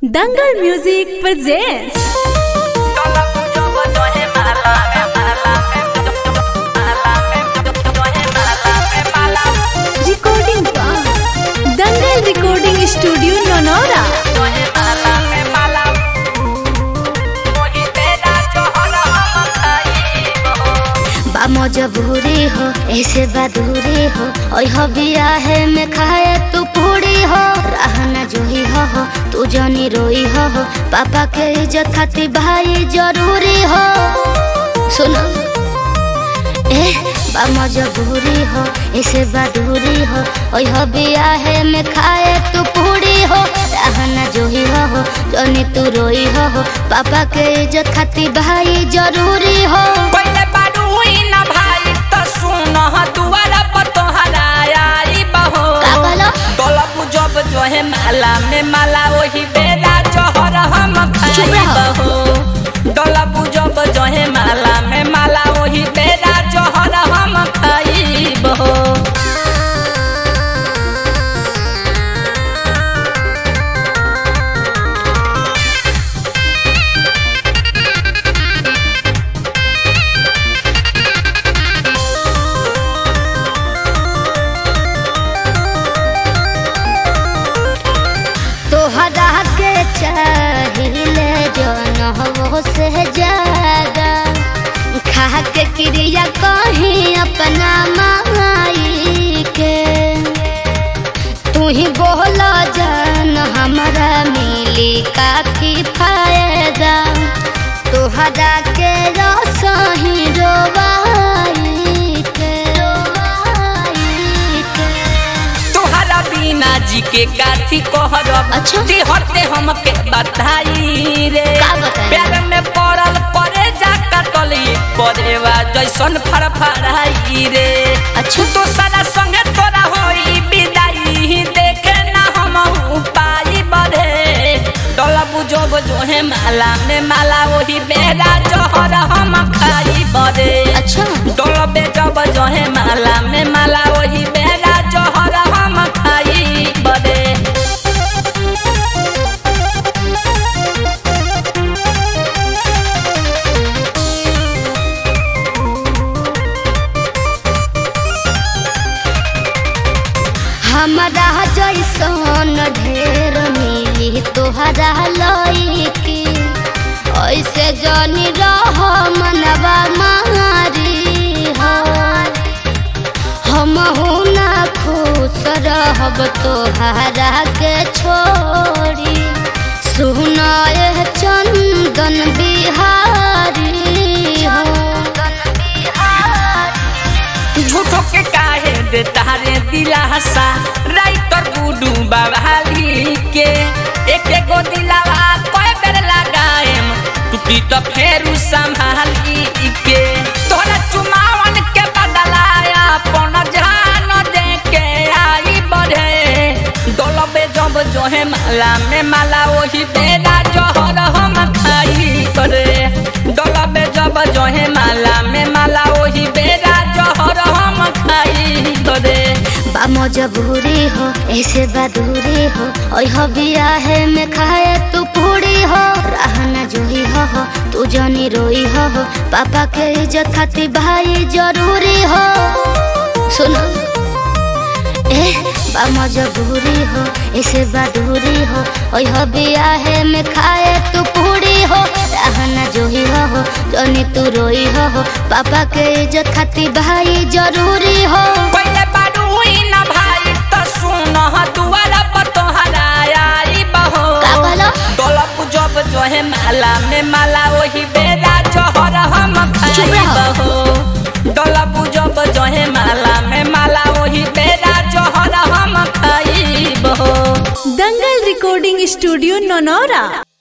Dangal music presents recording by Dangal recording studio Naunaura बा मजबूरी हो ऐसे बदूरी हो ओय हो बिया है में खाए तू पूरी हो रहना जोही हो हो तू जनी रोई हो हो पापा के इज्जत खातिर भाई जरूरी हो सुनो ए बा मजबूरी हो ऐसे बदूरी हो ओय हो बिया है में खाए तू पूरी हो रहना जोही हो हो जनी तू रोई हो हो पापा के इज्जत खातिर भाई जरूरी हो पहिले बारू हुई न भाई त सुन दुआरा पर तोहरा आई बहो का कहलो? डोलबू जब जो है माला में माला वही बेरा जहर हम चुप खाई रहो। बहो डोलबू जब जो है माला में माला वही बेरा जहर हम खाई बहो तोहरा के चाहिए जन हो से ज्यादा खा के क्रिया कहीं अपना माई के तू ही बोला जान हमारा मिली काफी फायदा तोहरा के रसही रोवाई के रोवाई के तोहरा बिना जी के काथी कहरब अच्छा। जे हरते हमके बधाई रे का बताई? प्यार में पड़ल परे जा कटली परेवा जैसन फड़फड़ाई रे अच्छा। तो सारा संगे तोरा होई विदाई देखे ना हम पाई बढ़े डोला बुझब जो है माला में माला वही बेरा जहर हम खाई बड़े अच्छा डोलबे जब जहे माला में माला वही बेरा जहर हम खाई बड़े हमारा जैसन ढेर मिली तोहरा लईकी ऐसे जनी रह मनवा मारी हो हम ना खुश रहब तोहरा के छोड़ी सुनाए चंदन बिहारी हो झूठो के काहे दे तारे दिलासा राइटर गुडू बाबाली के एक एगो दिलावा कोई बेर लगाएम टूटी तो फेरू संभाली के तोरा चुमावन के बदलाया पन जान दे के आई बढ़े डोलबे जब जो है माला में माला वही बेरा जहर हम खाई करे डोलबे जब जो है माला में माला वही बेरा जहर हम खाई करे बा मजबूरी हो ऐसे बदूरी हो ओय हो बिया है में खाए तू पूरी हो रहना जोही हो हो तू जनी रोई हो हो पापा के इज्जत खातिर भाई जरूरी हो सुनो ए बा मजबूरी हो ऐसे बदूरी हो ओय हो बिया है में खाए तू पूरी हो रहना जोही हो हो जनी तू रोई हो हो पापा के इज्जत खातिर भाई जरूरी हो पहिले बारू हुई न भाई त सुन दुआरा पर तोहरा आई बहो का कहलो? डोलप जब जो है माला में माला वही बेरा जहर हम खाई चुप रहो। बहो डोलप जब जो है माला में माला वही बेरा जहर हम खाई बहो दंगल recording studio नौनौरा